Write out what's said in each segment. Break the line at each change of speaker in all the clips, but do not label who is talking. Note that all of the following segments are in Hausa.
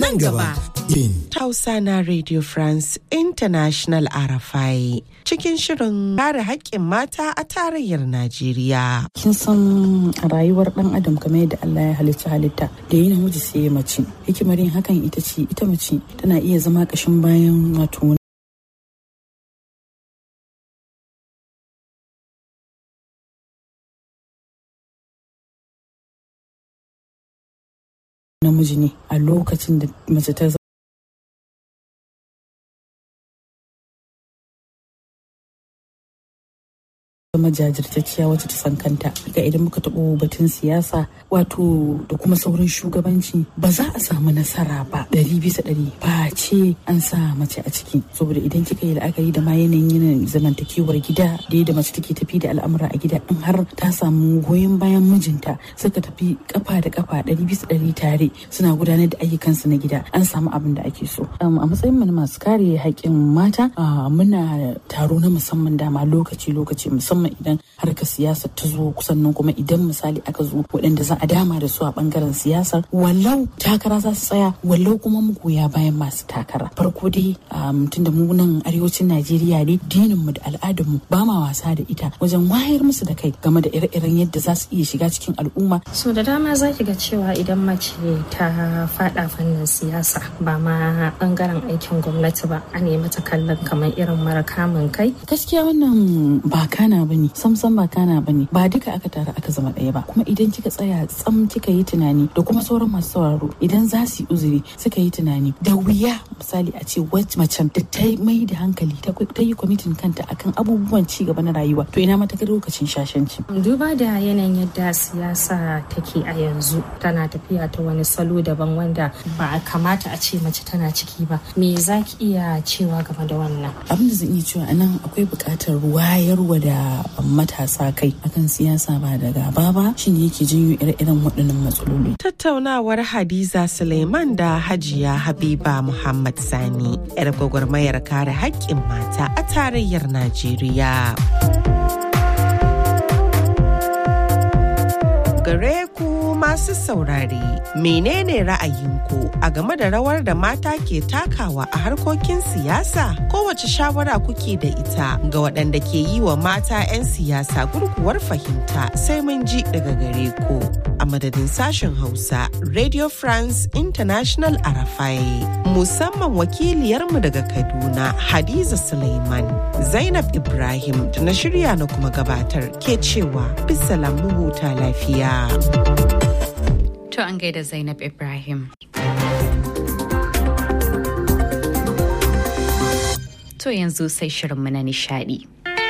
nan gaba.
Hausa na Radio France International Arafai cikin shirin kare haƙƙin mata a tarayyar Najeriya.
Kin san rayuwar ɗan adam kamar yadda Allah ya halicci halitta da yi namiji sai mace. Hikimar yin hakan ita ce ita mace tana iya zama ƙashin bayan wato namiji ne a lokacin da mace ta zama jajirtacciya wacce ta san kanta ga idan muka taɓo batun siyasa wato da kuma sauran shugabanci ba za a samu nasara ba ɗari bisa ɗari ba ce an sa mace a ciki saboda idan kika yi la'akari da ma yanayin yanayin zamantakewar gida da yadda mace take tafi da al'amura a gida in har ta samu goyon bayan mijinta suka tafi kafa da kafa ɗari bisa ɗari tare suna gudanar da ayyukansu na gida an samu abin da ake so a matsayin mu na masu kare haƙƙin mata muna taro na musamman dama lokaci lokaci musamman musamman idan harkar siyasa ta zo kusan nan kuma idan misali aka zo waɗanda za a dama da su a bangaren siyasar wallau takara za su tsaya wallau kuma mu goya bayan masu takara farko dai tun da mu nan arewacin najeriya ne dinin mu da al'adar mu ba ma wasa da ita wajen wayar musu da kai game da ire-iren yadda za su iya shiga cikin al'umma
so da dama za ki ga cewa idan mace ta fada fannin siyasa ba ma bangaren aikin gwamnati ba a nemi ta kallon kamar irin mara kamun kai
gaskiya wannan ba kana bane sam sam ba kana bane ba duka aka tara aka zama ɗaya ba kuma idan kika tsaya tsam kika yi tunani da kuma sauran masu sauraro idan za su yi uzuri suka yi tunani da wuya misali a ce wacce macen da ta mai da hankali ta yi kwamitin kanta akan abubuwan ci gaba na rayuwa to ina mata lokacin shashanci
duba da yanayin yadda siyasa take a yanzu tana tafiya ta wani salo daban wanda ba a kamata a ce mace tana ciki ba me za ki iya cewa game da wannan
abin da zan iya cewa anan akwai buƙatar wayarwa da matasa kai akan siyasa ba da gaba ba shine yake janyo ire-iren waɗannan matsaloli.
Tattaunawar Hadiza Suleiman da Hajiya Habiba Muhammad Sani, 'yar gwagwarmayar kare haƙƙin mata a tarayyar Najeriya. Gare ku masu saurare, menene ra'ayinku a game da rawar da mata ke takawa a harkokin siyasa? Kowace shawara kuke da ita ga waɗanda ke yi wa mata 'yan siyasa gurguwar fahimta sai mun ji daga gare ku. A madadin sashen Hausa, Radio France International Arafai, musamman wakiliyarmu daga Kaduna, Hadiza Suleiman, Zainab Ibrahim da na shirya na kuma gabatar ke cewa bisa huta lafiya.
To an gaida Zainab Ibrahim. To yanzu sai shirinmu na nishadi.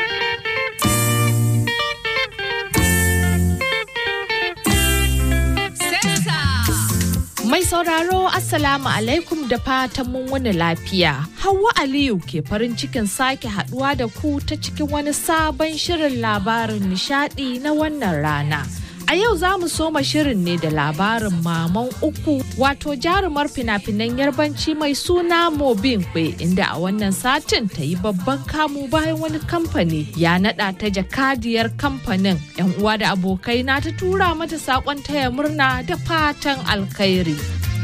Mai sauraro Assalamu alaikum da fatan mun wani lafiya. Hauwa Aliyu ke farin cikin sake haduwa da ku ta cikin wani sabon shirin labarin nishadi na wannan rana. A yau za mu soma shirin ne da labarin maman uku wato jarumar fina-finan yarbanci mai suna Mobin Kwe inda a wannan satin ta yi babban kamu bayan wani kamfani ya nada ta jakadiyar kamfanin. 'Yan uwa da abokai na ta tura mata sakon taya murna da fatan alkhairi.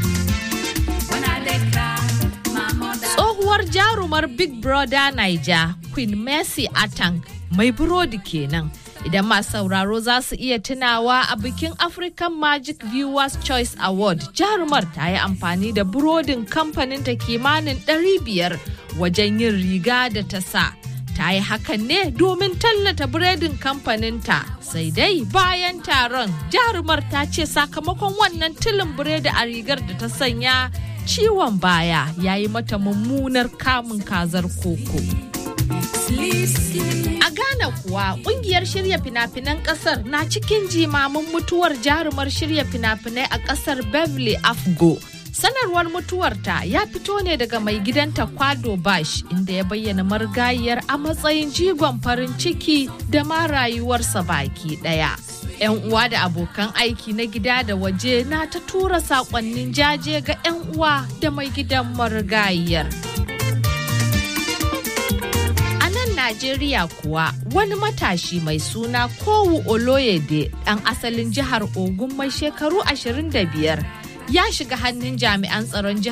Tsohuwar jarumar Big Brother Niger, Queen Mercy Atang, mai burodi kenan. idan masu sauraro za su iya tunawa a bikin African Magic Viewers Choice Award jarumar ta yi amfani da burodin kamfanin ta kimanin 500 wajen yin riga da ta sa. Ta yi hakan ne domin tallata biredin kamfaninta sai dai bayan taron jarumar ta ce sakamakon wannan tilin biredi a rigar da ta sanya ciwon baya ya yi mata mummunar kamun kazar koko. A Ghana kuwa kungiyar shirya fina-finan kasar na cikin jimamin mutuwar jarumar shirya fina-finai a kasar Beverly Afgo. Sanarwar mutuwarta ya fito ne daga mai gidanta Kwado Bash inda ya bayyana marigayiyar a matsayin jigon farin ciki da ma rayuwarsa baki daya. 'Yan uwa da abokan aiki na gida da waje na ta tura sakonnin jaje ga 'yan uwa da mai gidan marigayiyar. Najeriya kuwa wani matashi mai suna Kowu Oloyede ɗan asalin jihar Ogun mai shekaru 25 ya shiga hannun jami'an tsaron jihar